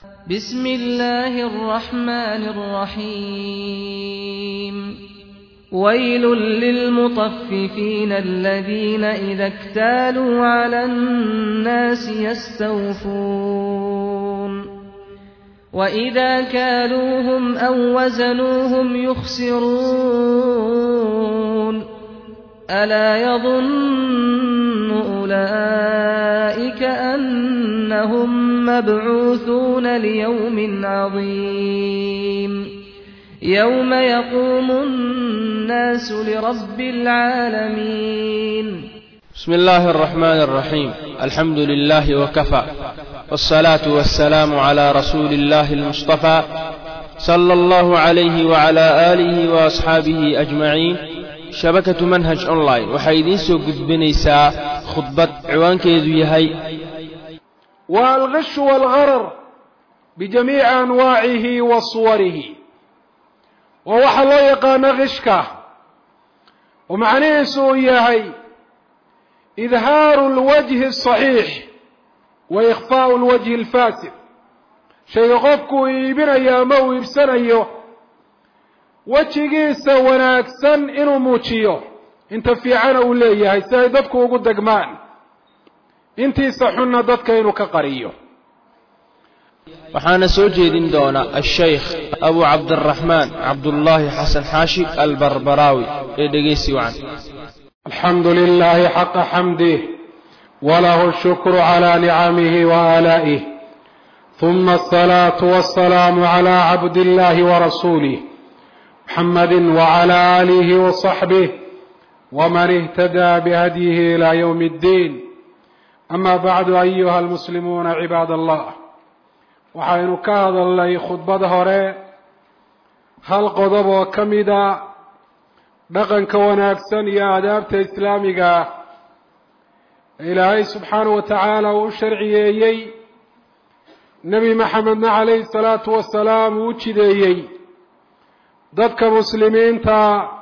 بسم الله الرحمن الرحيم ويل للمطففين الذين إذا اكتالوا على الناس يستوفون وإذا كالوهم أو وزنوهم يخسرون ألا يظن أولئك أنهم مبعوثون ليوم عظيم يوم يقوم الناس لرب العالمين بسم الله الرحمن الرحيم الحمد لله وكفى والصلاة والسلام على رسول الله المصطفى صلى الله عليه وعلى آله وأصحابه أجمعين shabakatu manhaj online waxay idiin soo gudbinaysaa khudbad ciwaankeedu yahay waa alkhishu waalgharar bijamiici anwaacihi wa suwarihi waa waxa loo yaqaano khishka oo macnihiisu uu yahay idhaaru lwajhi asaxiix wa ikhfaau lwajhi alfaasid shayga qofku uu iibinayo ama uu iibsanayo wejigiisa wanaagsan inuu muujiyo inta fiicana uu leeyahay si ay dadku ugu degmaan intiisa xunna dadka inuu ka qariyo waxaana soo jeedin doona ashaykh abu cabdiraxmaan cabdullaahi xasan xaashi albarbaraawi ee dhegaysi wacan alxamdu lilahi xaqa xamdih walahu shukru cala nicamihi waaalaa'ih ثuma asalaatu wasalaamu cala cabdillahi warasuulih محمد وعلى آله وصحبه ومن اهتدى بهديه إلى يوم الدين أما بعد أيها المسلمون عباad الله waxaynu ka hadalnay khudbada hore hal qodob oo ka mida dhaqanka wanaagsan iyo aadaabta islaamiga ee ilaahay subxaanaه wa tacaala uu u sharciyeeyey nebi maxamedna calayhi الsalaatu wasalaam uu u jideeyey dadka muslimiinta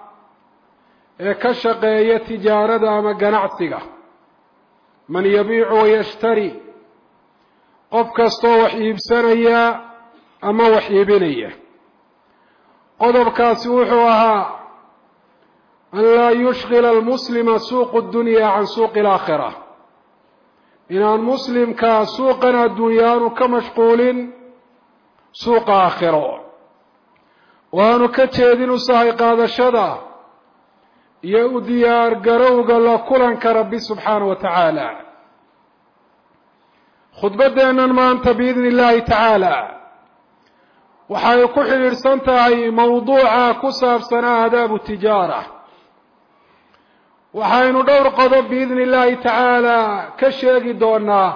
ee ka shaqeeya tijaarada ama ganacsiga man yabiicu wayashtari qof kastoo wax iibsanaya ama wax iibinaya qodobkaasi wuxuu ahaa an laa yushkila almuslima suuqu dunya can suuqi alaakhira inaan muslimka suuqan adduunyaanu ka mashquulin suuqa aakhiro waanu ka jeedin u sahay qaadashada iyo u diyaar garowga la kulanka rabbi subxaanahu wa tacaala khudbaddeennan maanta biidni illaahi tacaala waxay ku xidhiidhsan tahay mawduuca ku saabsanaa aadaabu tijaara waxaynu dhowr qodob biidni illaahi tacaala ka sheegi doonaa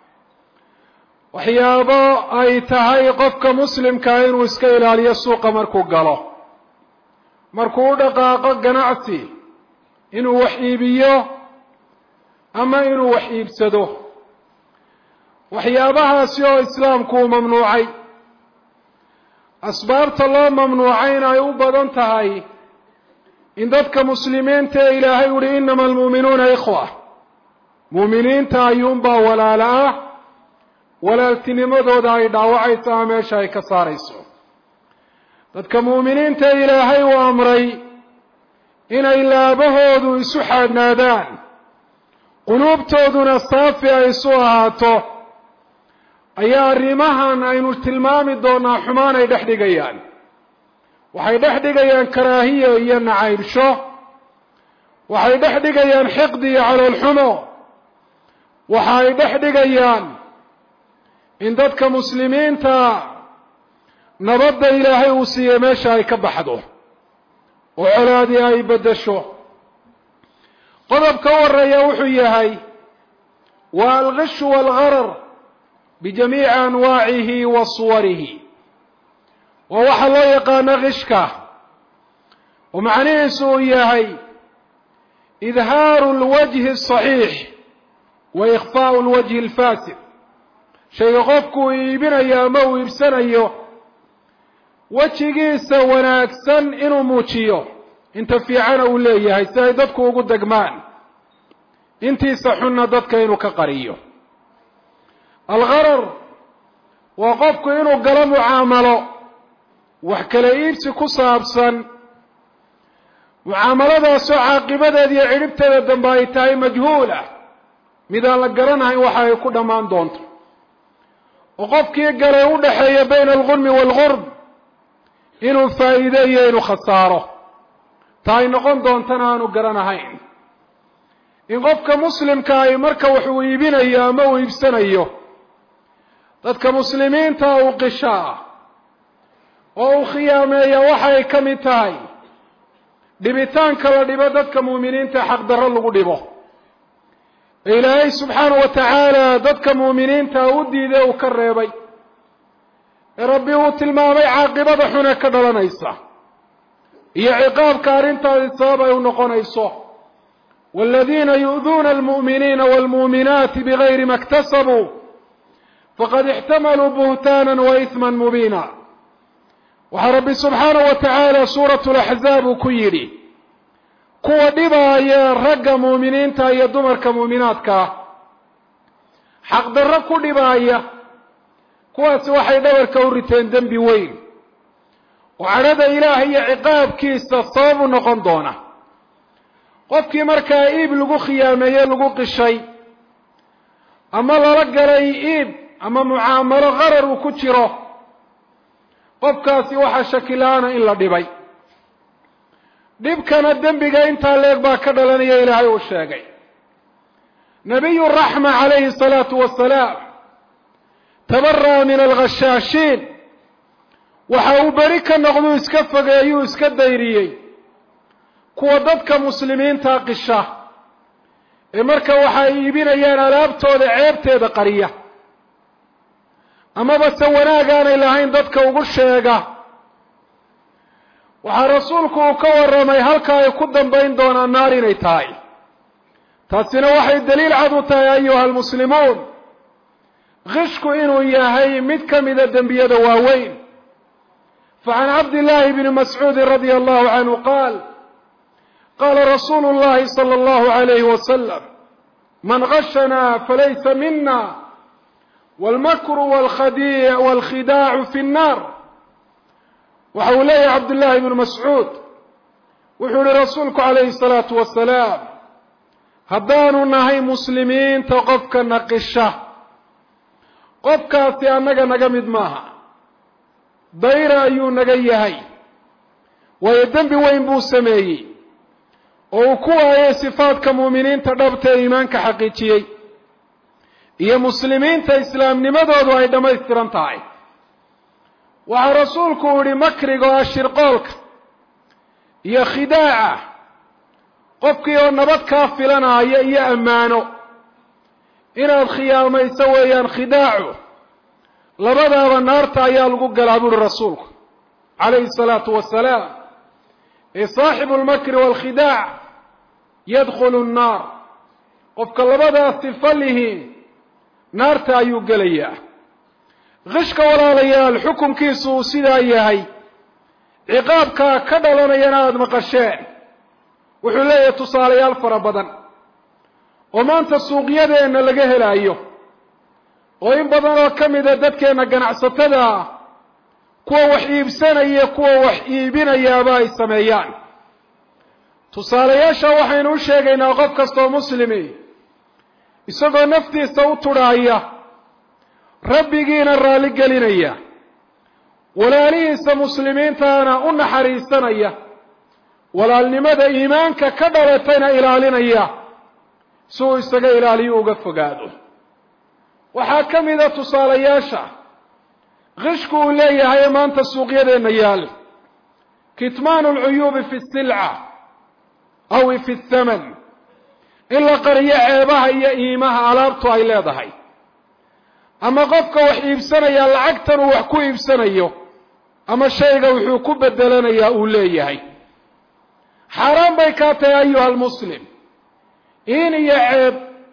waxyaabo ay tahay qofka muslimkaa inuu iska ilaaliyo suuqa markuu galo markuu u dhaqaaqo ganacsi inuu wax iibiyo ama inuu wax iibsado waxyaabahaasi oo islaamku uu mamnuucay asbaabta loo mamnuucayna ay u badan tahay in dadka muslimiinta ee ilaahay uhi inama almu'minuuna ikhwa mu'miniinta ayuunbaa walaala ah walaaltinimadooda ay dhaawacayso ama meesha ay ka saarayso dadka mu'miniinta ilaahay uu amray inay laabahoodu isu xaadhnaadaan quluubtooduna saafi ay isu ahaato ayaa arrimahan aynu tilmaami doonaa xumaan ay dhex dhigayaan waxay dhex dhigayaan karaahiya iyo nacaybsho waxay dhex dhigayaan xiqdi iyo caloolxumo waxa ay dhex dhigayaan in dadka muslimiinta nabadda ilaahay uu siiyey meesha ay ka baxdo oo colaadii ay beddesho qodobka horeeya wuxuu yahay waa alkhishu waalgharar bijamiici anwaacihi wa suwarihi waa waxa loo yaqaano khishka oo macnihiisu uu yahay idhaaru lwajhi asaxiix wa ikhfaau lwajhi alfaasid shayga qofku uu iibinayo ama uu iibsanayo wejigiisa wanaagsan inuu muujiyo inta fiicana uu leeyahay si ay dadku ugu degmaan intiisa xunna dadka inuu ka qariyo algharar waa qofku inuu galo mucaamalo wax kala iibsi ku saabsan mucaamaladaasoo caaqibadeeda iyo cidhibteeda dambe ay tahay majhuula mid aan la garanahayn waxa ay ku dhammaan doonto oo qofkii galay u dhaxeeya bayna algunmi waalgurb inuu faa'iide iyo inuu khasaaro ta ay noqon doontana aanu garanahayn in qofka muslimka ay marka wax uu iibinayo ama uu iibsanayo dadka muslimiinta uu qishaa oo uu khiyaameeya waxa ay ka mid tahay dhibitaanka la dhibo dadka muuminiinta xaqdarro lagu dhibo ee ilaahay subxaanahu wa tacaala dadka muuminiinta u diiday uu ka reebay ee rabbi uu tilmaamay caaqibada xune ka dhalanaysa iyo ciqaabka arrintaasi sabab ay u noqonayso waaladiina yu'duuna almu'miniina waalmu'minaati bigayri ma iktasabuu faqad ixtamaluu buhtaanan wa isman mubiina waxaa rabbi subxaanahu wa tacaala suuratu laxzaab uu ku yidhi kuwa dhibaaya ragga muuminiinta iyo dumarka muuminaadka ah xaqdarro ku dhibaaya kuwaasi waxay dhabarka u riteen dembi weyn oo cadhada ilaah iyo ciqaabkiisa sabab u noqon doona qofkii markaa iib lagu khiyaameeye lagu qishay ama lala galay iib ama mucaamalo qarar uu ku jiro qofkaasi waxaa shakila-ana in la dhibay dhibkana dembiga intaa leeg baa ka dhalanaya ilaahay uu sheegay nabiyu raxma calayhi salaatu wasalaam tabara'a min alghashaashiin waxa uu beri ka noqduu iska fogeeyuu iska dayriyey kuwa dadka muslimiinta qisha ee marka waxa ay iibinayaan alaabtooda ceebteeda qariya amaba se wanaag aanay lahayn dadka ugu sheega waxaa rasuulku uu ka warramay halka ay ku dambayn doonaan naar inay tahay taasina waxay daliil cad u tahay ayuha almuslimuun qishku inuu yahay mid ka mida dembiyada waaweyn facan cabdillaahi bni mascuudin radia allahu canhu qaal qaala rasuulu llahi sala allahu alayhi wasalam man gashanaa falaysa mina walmakru walkhidaacu fi nnaar waxa uu leeyahay cabdullaahi bnu mascuud wuxuu yihi rasuulku calayhi salaatu wasalaam haddaanu nahay muslimiinta qofka naqisha qofkaasi annaga naga mid maaha dayra ayuu naga yahay waayo dembi weyn buu sameeyey oo uu ku waayay sifaadka muuminiinta dhabta ee iimaanka xaqiijiyey iyo muslimiinta islaamnimadoodu ay dhammaystiran tahay waxaa rasuulku uu yihi makriga oo ashirqoolka iyo khidaaca qofkii oo nabad kaa filanaayo iyo ammaano inaad khiyaamayso weeyaan khidaacu labadaaba naarta ayaa lagu galaa buuhi rasuulku calayhi salaatu wasalaam ee saaxibu lmakri waalkhidaac yadkhulu nnaar qofka labadaas sifa lihiin naarta ayuu gelayaa qishka walaalayaal xukunkiisu uu sidaa yahay ciqaabkaa ka dhalanayana aada maqasheen wuxuu leeyahay tusaalayaal fara badan oo maanta suuqyadeenna laga helaayo oo in badan oo ka mida dadkeenna ganacsatada ah kuwa wax iibsanaya kuwa wax iibinayaaba ay sameeyaan tusaalayaasha waxaynu u sheegaynaa qof kastoo muslimi isagoo naftiisa u tudhaaya rabbigiina raalli gelinaya walaalihiisa muslimiintaana u naxariisanaya walaalnimada iimaanka ka dhalatayna ilaalinaya si uu isaga ilaaliyo uga fogaado waxaa ka mida tusaalayaasha qishku uu leeyahay ee maanta suuqyadeenna yaal kitmaanu alcuyuubi fi silca aw fi thaman in la qariyo ceebaha iyo iimaha alaabtu ay leedahay ama qofka wax iibsanaya lacagtan uu wax ku iibsanayo ama shayga wuxuu ku bedelanayaa uu leeyahay xaaraan bay kaa tahay ayuha almuslim in iyo ceeb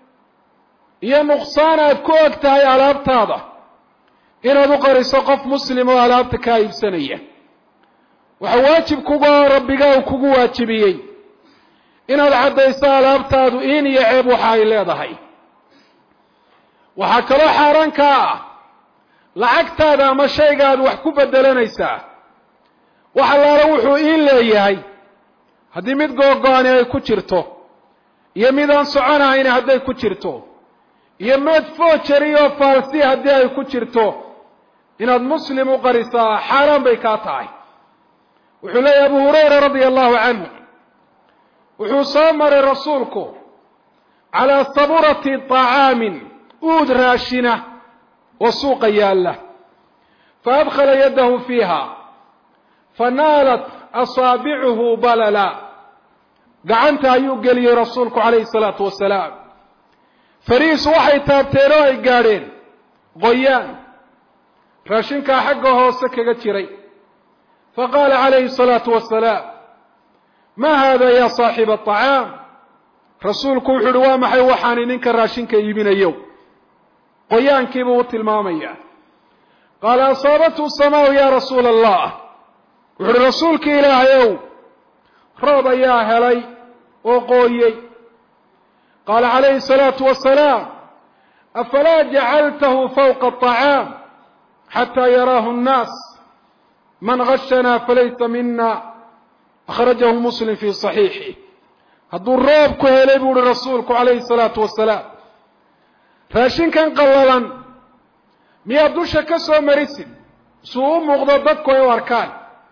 iyo nuqsaan aad ku og tahay alaabtaada inaad u qariso qof muslim oo alaabta kaa iibsanaya waxa waajib kuga rabbiga uu kugu waajibiyey inaad caddayso alaabtaadu in iyo ceeb waxa ay leedahay waxaa kaloo xaaraan kaa ah lacagtaada ama shaygaad wax ku bedelanaysaa wax allaala wuxuu iin leeyahay haddii mid googo-ani ay ku jirto iyo mid aan soconahayni hadday ku jirto iyo mid foojari oo faalsi haddii ay ku jirto inaad muslim u qarisaa xaaraan bay kaa tahay wuxuu leeyahy abu hurayra radia allahu canhu wuxuu soo maray rasuulku calaa saburati طacaamin uud raashina oo suuqa yaalla faadkhala yadahu fiiha fanaalat asaabicuhu balala gacanta ayuu geliyey rasuulku calayhi salaatu wasalaam fariisu waxay taabteen oo ay gaadheen qoyaan raashinkaa xagga hoose kaga jiray faqaala calayhi salaatu wasalaam ma hada ya saaxiba aطacaam rasuulku wuxuu uhi waa maxay waxaani ninka raashinka iibinayo qoyaankiibuu u tilmaamaya qaala asaabathu samaau ya rasuula allah wuxu uhi rasuulki ilaahay ow roob ayaa helay oo qooyey qaala calayhi الsalaatu wasalaam afalaa jacaltahu fawqa الطacaam xataa yaraahu الnaas man gashanaa falaysa mina akhrajahu muslim fii صaxiixi hadduu roob ku helay buu uhi rasuulku calayhi الsalaatu wasalaam raashinkan qallalan miyaad dusha ka soo marisid suu u muuqdo dadku ay u arkaan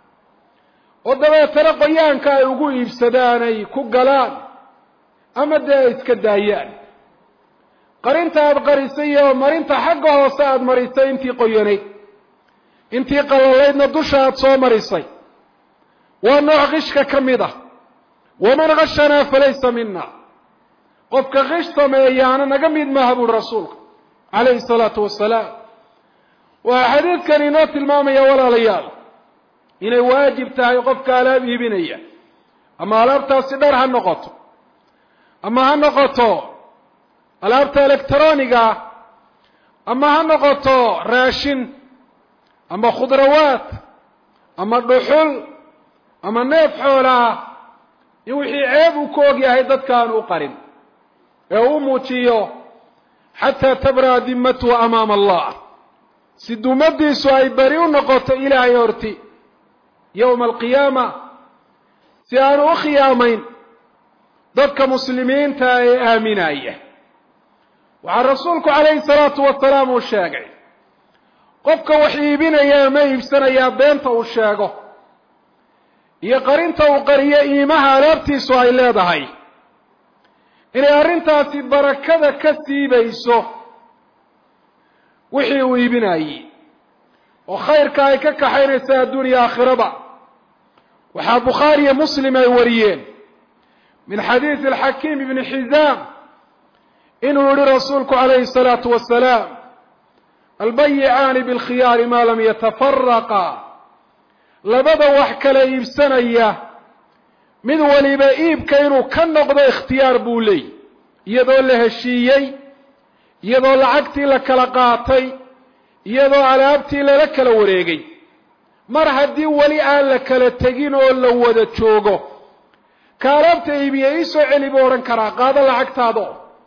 oo dabeetana qoyaanka ay ugu iibsadaan ay ku galaan ama dee ay iska daayaan qarinta aada qarisay iyo marinta xagga hoose aada marisay intii qoyanayd intii qallalaydna dusha aada soo marisay waa nooc qishka ka mid ah waman gashanaa falaysa mina qofka qish sameeyaana naga mid maaha buuri rasuulka calayhi salaatu wasalaam waxaa xadiidkan inoo tilmaamaya walaalayaal inay waajib tahay qofka alaab iibinaya ama alaabtaasi dhar ha noqoto ama ha noqoto alaabta electroniga ah ama ha noqoto raashin ama khudrawaad ama dhuxul ama neef xoola ah in wixii ceeb uu ku og yahay dadka aan u qarin ee u muujiyo xataa tabraa dimmatuhu amaama allah si dumadiisu ay beri u noqoto ilaahay horti yowma alqiyaama si aanu u khiyaamayn dadka muslimiinta ee aaminaya waxaa rasuulku calayhi salaatu wasalaam uu sheegay qofka wax iibinaya ama iibsanayaa beenta uu sheego iyo qarinta uu qariyo iimaha alaabtiisu ay leedahay inay arrintaasi barakada ka siibayso wixii uu iibinayey oo khayrka ay ka kaxaynaysa adduuniya aakhiraba waxaa bukhaariyo muslim ay wariyeen min xadiidi alxakiim ibni xizaam inuu yihi rasuulku calayhi الsalaatu wasalaam albayicaani bilkhiyaari maa lam yatafaraqa labada wax kala iibsanaya mid waliba iibka inuu ka noqdo ikhtiyaar buu leey iyadoo la heshiiyey iyadoo lacagtii la kala qaatay iyadoo alaabtii lala kala wareegay mar haddii weli aan la kala tegin oo la wada joogo ka alaabta iibiye iisoo celi buu odhan karaa qaado lacagtaado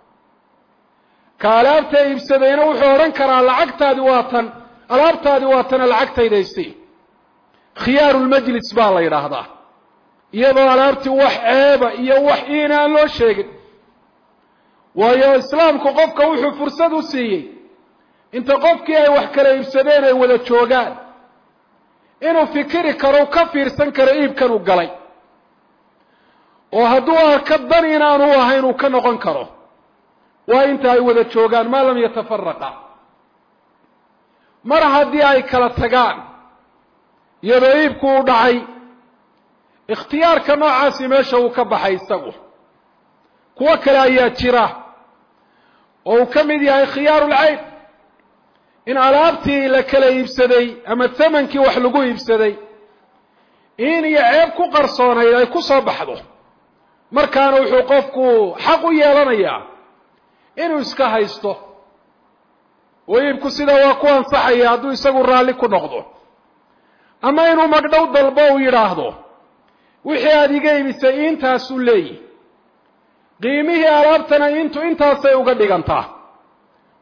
ka alaabta iibsadayna wuxuu odhan karaa lacagtaadi waa tan alaabtaadi waa tana lacagtaydaysi khiyaarulmajlis baa la yidhaahdaa iyadoo alaabtii wax ceeba iyo wax iina aan loo sheegin waayo islaamku qofka wuxuu fursad u siiyey inta qofkii ay wax kala iibsadeen ay wada joogaan inuu fikiri karo u ka fiirsan karo iibkan uu galay oo hadduu arka dan inaanu ahayn uu ka noqon karo waa inta ay wada joogaan maa lam yatafaraqa mar haddii ay kala tagaan iyadoo iibku u dhacay ikhtiyaarka noocaasi meesha uu ka baxay isagu kuwo kale ayaa jira oo uu ka mid yahay khiyaarulcayb in alaabtii la kala iibsaday ama tamankii wax lagu iibsaday in iyo ceeb ku qarsoonayd ay ku soo baxdo markaana wuxuu qofku xaq u yeelanayaa inuu iska haysto oo iibku sidaa waa ku ansaxaya hadduu isagu raalli ku noqdo ama inuu magdhow dalbo uu yidhaahdo wixii aada iga iibisay intaasuu leeyihi qiimihii alaabtana intu intaasay uga dhigantaa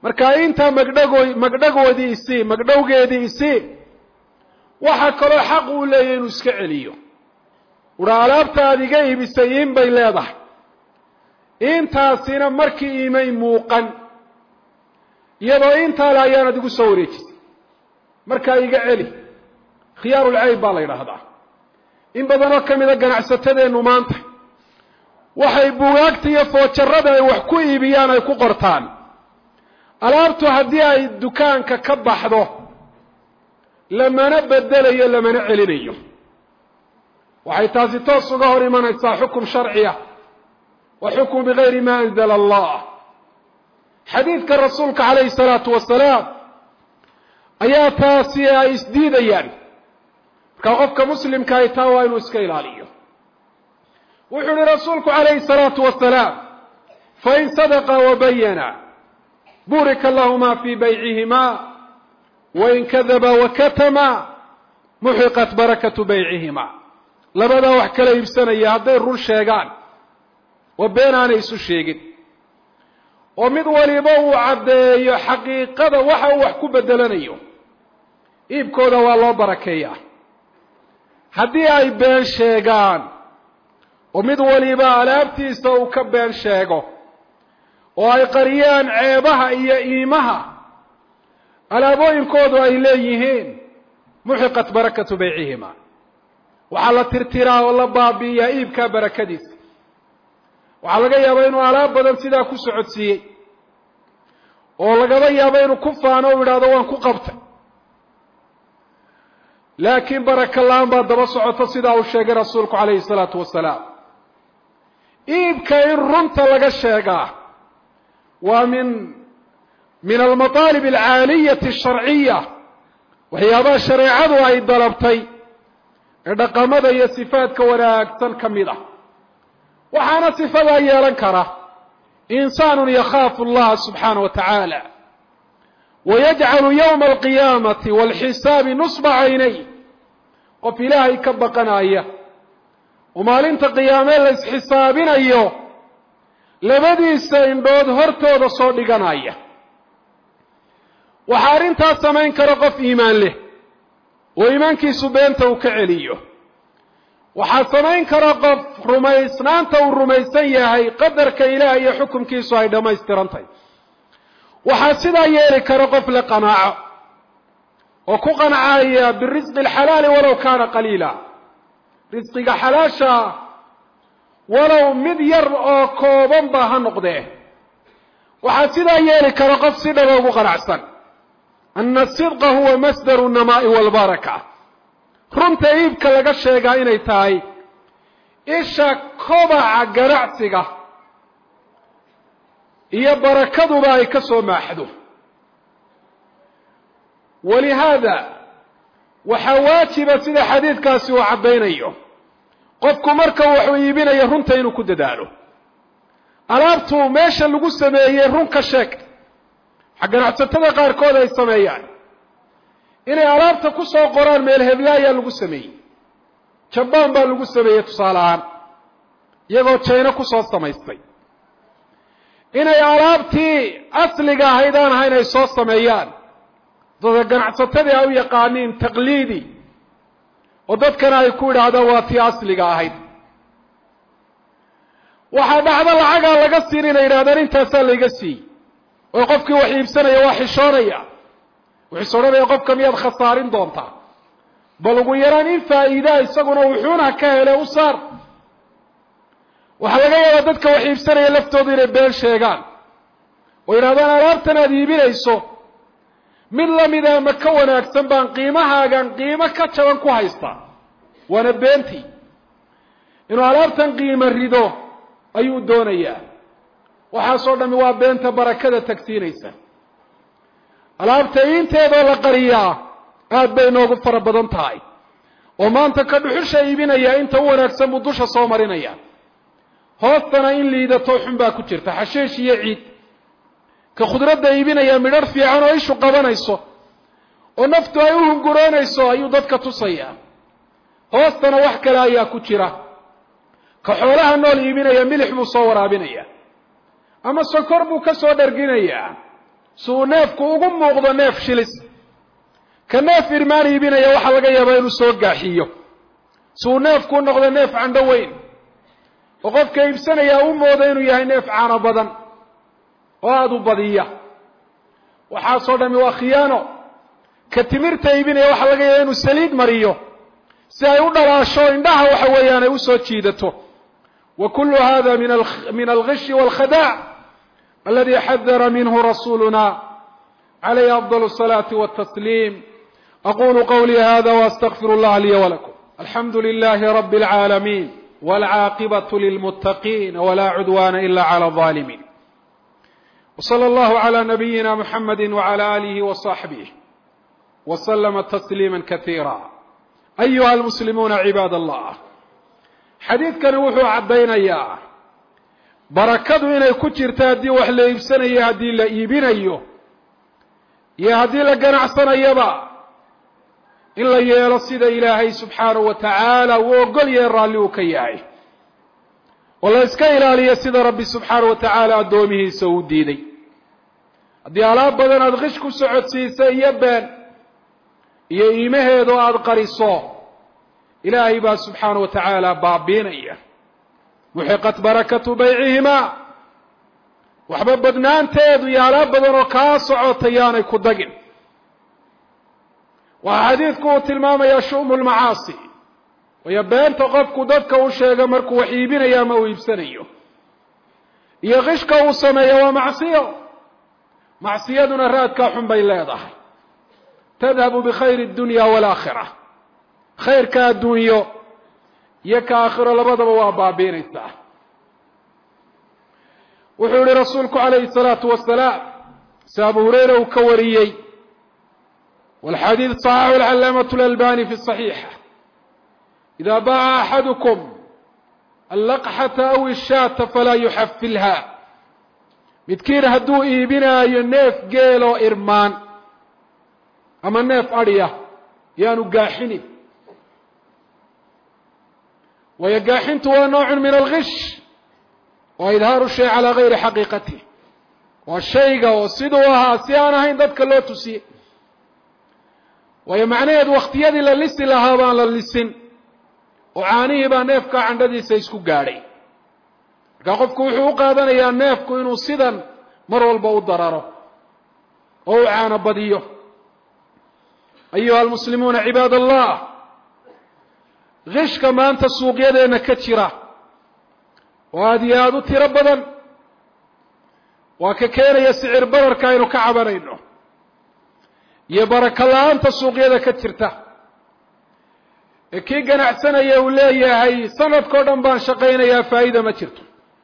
marka intaa magdhago magdhagoodii isii magdhowgeedii isii waxaa kaloo xaq uu leeyahy inuu iska celiyo ura alaabta aad iga iibisay iin bay leedahay intaasina markii iimay muuqan iyadoo intaale ayaanad igu soo wareejisay markaa iga celi khiyaarulcayb baa la yidhaahdaa in badanoo ka mida ganacsatadeennu maanta waxay bugaagta iyo foojarada ay wax ku iibiyaan ay ku qortaan alaabtu haddii ay dukaanka ka baxdo lamana bedelayo lamana celinayo waxay taasi toos uga hor imanaysaa xukum sharciya wa xukmu bigayri ma anzala allah xadiidka rasuulka calayhi salaatu wasalaam ayaa taasi ay isdiidayaan markaa qofka muslimka ay taa waa inuu iska ilaaliyo wuxuu uhi rasuulku calayhi salaatu wasalaam fain sadaqa wabayana burika lahuma fi baycihima wain kadaba wakatama muxiqat barakatu baycihima labadaa wax kala iibsanaya hadday run sheegaan oo been aanay isu sheegin oo mid waliba uu caddeeyo xaqiiqada waxa uu wax ku bedelanayo iibkooda waa loo barakeeyaa haddii ay been sheegaan oo mid waliba alaabtiisa uu ka been sheego oo ay qariyaan ceebaha iyo iimaha alaabooyinkoodu ay leeyihiin muxiqat barakatu baycihima waxaa la tirtiraa oo la baabi'iyaa iibkaa barakadiisa waxaa laga yaabaa inuu alaab badan sidaa ku socodsiiyey oo lagaba yaabo inuu ku faano u yidhaahdo waan ku qabtay laakiin baraka la-aan baa daba socoto sidaa uu sheegay rasuulku calayhi salaatu wasalaam iibka in runta laga sheegaa waa min min almaطaalib alcaaliyati asharciya waxyaabaha shareecadu ay dalabtay ee dhaqamada iyo sifaadka wanaagsan ka mid ah waxaana sifadaa yeelan kara insaanu yakhaafu allaha subxaana wa tacaala wayajcalu yowma alqiyaamati walxisaabi nusba caynay qof ilaahay ka baqanaya oo maalinta qiyaamee la isxisaabinayo labadiisa indhood hortooda soo dhiganaya waxaa arrintaas samayn kara qof iimaan leh oo iimaankiisu beenta uu ka celiyo waxaa samayn kara qof rumaysnaanta uu rumaysan yahay qadarka ilaah iyo xukumkiisu ay dhammaystirantahy waxaa sidaa yeeli kara qof le qanaaco oo ku qancaya birisqi alxalaali walow kaana qaliila risqiga xalaasha walow mid yar oo kooban ba ha noqdee waxaa sidaa yeeli kara qof si dhaba ugu qanacsan ana asidqa huwa masdaru namaai walbaraka runta iibka laga sheegaa inay tahay isha kobaca ganacsiga iyo barakaduba ay ka soo maaxdo walihaada waxaa waajiba sida xadiidkaasi uu caddaynayo qofku marka wuxuu iibinayo runta inuu ku dadaalo alaabtu meesha lagu sameeyey run ka sheeg waxa ganacsatada qaarkood ay sameeyaan inay alaabta ku soo qoraan meel hebla ayaa lagu sameeyey jabaan baa lagu sameeyey tusaale ahaan iyagoo jayno kusoo samaystay inay alaabtii asliga ahayd aan ahayn ay soo sameeyaan dada ganacsatadii ay u yaqaaniin taqliidi oo dadkana ay ku yidhaahdaan waa tii asliga ahayd waxaa dhacdo lacagaa laga siin inay yidhahdaan intaasaa layga siiyey oo qofkii wax iibsanaya waa xishoonaya wuxuuse odhanaya qofka miyaad khasaarin doontaa bal ugu yaraan in faa'iidaa isaguna wuxuuna ka hele u saar waxaa laga yaabaa dadka wax iibsanaya laftoodu inay been sheegaan oo yidhahdaan alaabtan aad iibinayso mid lamida ama ka wanaagsan baan qiimahaagan qiimo ka jaban ku haystaa waana beentii inuu alaabtan qiimo rido ayuu doonayaa waxaasoo dhami waa beenta barakada tagsiinaysa alaabta iinteedoo la qariyaa aad bay noogu fara badan tahay oo maanta ka dhuxusha iibinaya inta u wanaagsan buu dusha soo marinaya hoostana in liidato xun baa ku jirta xashiish iyo ciid ka khudradda iibinaya midhar fiican oo ishu qabanayso oo naftu ay u hunguroonayso ayuu dadka tusaya hoostana wax kale ayaa ku jira ka xoolaha nool iibinaya milix buu soo waraabinaya ama sokor buu ka soo dharginayaa si uu neefku ugu muuqdo neef shilis ka neef irmaan iibinaya waxaa laga yaabaa inuu soo gaaxiyo si uu neefku u noqdo neef candho weyn oo qofka iibsanayaa u moodo inuu yahay neef caano badan oo aada u badiya waxaasoo dhami waa khiyaano ka timirta iibinaya waxaa laga yaaba inuu saliid mariyo si ay u dhalaasho indhaha waxa weeyaan ay usoo jiidato wa kullu hada min algishi walkhadaac aladi xadara minhu rasuluna calayhi afdal الصalaati wالtasliim aqulu qawlii hada waastagfir اllaha liya walakum alxamdu lilahi rabi اlcaalamiin wاlcaaqibaة lilmutaqiin wla cudwana ila clى الظalimin wslى اllahu عlى nabiyina mxamadi wعlى alihi وصaxbih wslma تsliima kahiira ayuha almuslimuuna cibaad allah xadiidkani wuxuu caddaynayaa barakadu inay ku jirto haddii wax la iibsanayo haddii la iibinayo iyo haddii la ganacsanayaba in la yeelo sida ilaahay subxaanahu wa tacaala uu ogol yahay raalli uu ka yahay oo la iska ilaaliyo sida rabbi subxaanahu wa tacaala addoomihiisa uu diiday haddii alaab badan aada qish ku socodsiisa iyo been iyo iimaheedo aada qariso ilaahay baa subxaana wa tacaala baabiinaya muxiqat barakatu baycihimaa waxba badnaanteedu iyo alaab badan oo kaa socota yaanay ku dagin waxaa xadiidku uu tilmaamayaa shu'mu lmacaasi wayo beenta qofku dadka u sheega markuu wax iibinayo ama uu iibsanayo iyo qishka uu sameeyo waa macsiyo macsiyaduna raadkaa xun bay leedahay tadhabu bikhayri اdunya wاlaakhira khayrka adduunyo iyo ka aakhiro labadaba waa baabiinaysaa wuxuu yihi rasuulku calayhi الsalaatu wasalaam si abu hurayra uu ka wariyey wاlxadiid صaxaxu اlcalaamaة اlalbani fi صaxiixa ida baca axadukum allaqxata aw ishaata falaa yuxafilha midkiin hadduu iibinaayo neef geeloo irmaan ama neef adhiya yaanu gaaxinin waayo gaaxintu waa noocun min algish waa idhaaru shay calaa gayri xaqiiqatih waa shayga oo siduu ahaa si aan ahayn dadka loo tusiyey waayo macnaheedu wakhtiyadii la lisi lahaa baan la lisin oo caanihii baa neefka candhadiisa isku gaadhay markaa qofku wuxuu u qaadanayaa neefku inuu sidan mar walba u dararo oo u caano badiyo ayuha almuslimuuna cibaad allah kishka maanta suuqyadeenna ka jira oo aada iyo aada u tiro badan waa ka keenaya sicir bararka aynu ka cabanayno iyo barako la-aanta suuqyada ka jirta ee kii ganacsanaya uu leeyahay sanadkao dhan baan shaqaynayaa faa'iida ma jirto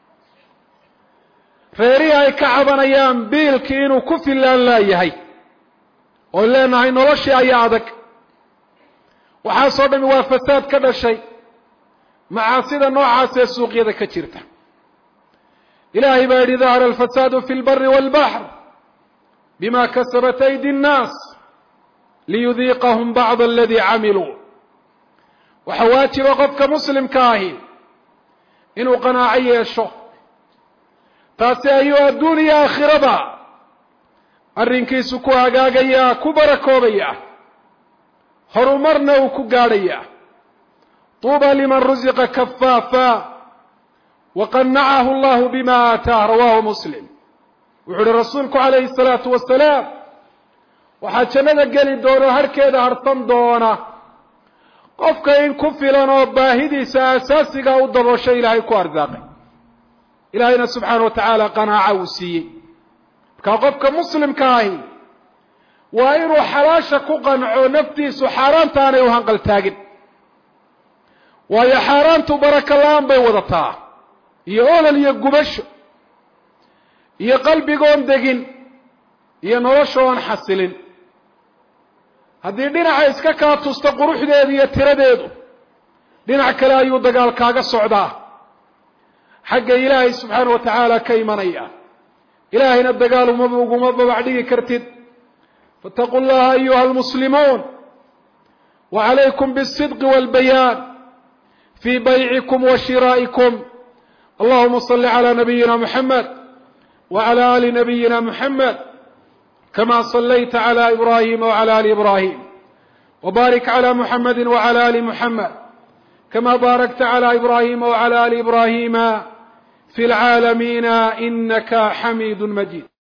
reerihii ay ka cabanayaan biilkii inuu ku fillaan laayahay oon leenahay noloshii ayaa adag waxaasoo dhami waa fasaad ka dhashay macaasida noocaas ee suuqyada ka jirta ilaahay baa yidhi dahara alfasaadu fi lbari walbaxr bima kasabat aydi nnaas liyudiiqahum bacd aladii camiluu waxaa waajiba qofka muslimka ahi inuu qanaaco yeesho taasi ayuu adduun iyo aakhiraba arrinkiisu ku hagaagayaa ku barakoobaya horumarna uu ku gaadhayaa tuuba liman rusiqa kafaafa waqanacahu allahu bima aataah rawahu muslim wuxuu uhi rasuulku calayhi salaatu wasalaam waxaa jannada geli doono harhkeeda harsan doona qofka in ku filan oo baahidiisa asaasiga u daboosho ilaahay ku arsaaqay ilaahayna subxaana wa tacaala qanaaca uu siiyey markaa qofka muslimka ahi waa inuu xalaasha ku qanco naftiisu xaaraanta aanay u hanqaltaagin waayo xaaraantu barako la-aan bay wadataa iyo olol iyo gubasho iyo qalbigoon degin iyo nolosha oon xasilin haddii dhinaca iska kaa tusto quruxdeedu iyo tiradeedu dhinac kale ayuu dagaal kaaga socdaa xagga ilaahay subxaana wa tacaala ka imanaya ilaahayna dagaal uma uguma babac dhigi kartid faataquu llaha ayuha almuslimuun wa calaykum biاsidqi walbayaan fii baycikum wa shiraa'ikum allahuma salli calaa nabiyina muxamed wacala ali nabiyina muxamed كما صليت على إبراهيم وعلى آل إبراهيم وبارك على محمد وعلى آل محمد كما باركت على إبراهيم وعلى آل إبراهيم في العالمين إنك حميد مجيد